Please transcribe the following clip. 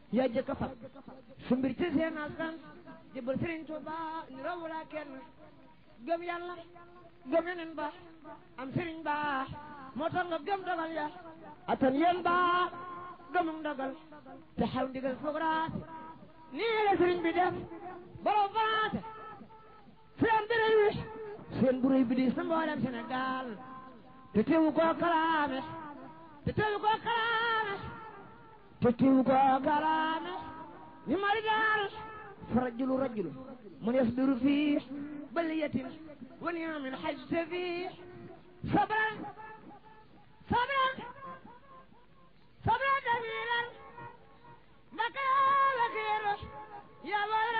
yaa jëkk a fab su mbir ci seen askan jëbal Sëriñ Tuuba ni rawula kenn gëm yàlla gëm yeneen ba am sëriñ ba moo tax nga gëm dogal ya atan yéen ba gëmum dogal te xaw ndigal fograat nii la sëriñ bi def borom faraate seen bërëy wi seen buréy bi di sa mboolem Sénégal te teewu koo kalaame te teewu koo kalaame te teewu koo kalaame ni mari daal fa rajulu rajulu man yasbiru fii baliyatin wa niamin xajte fii sabran sabran sabran jamilan ndaka la xiir yaa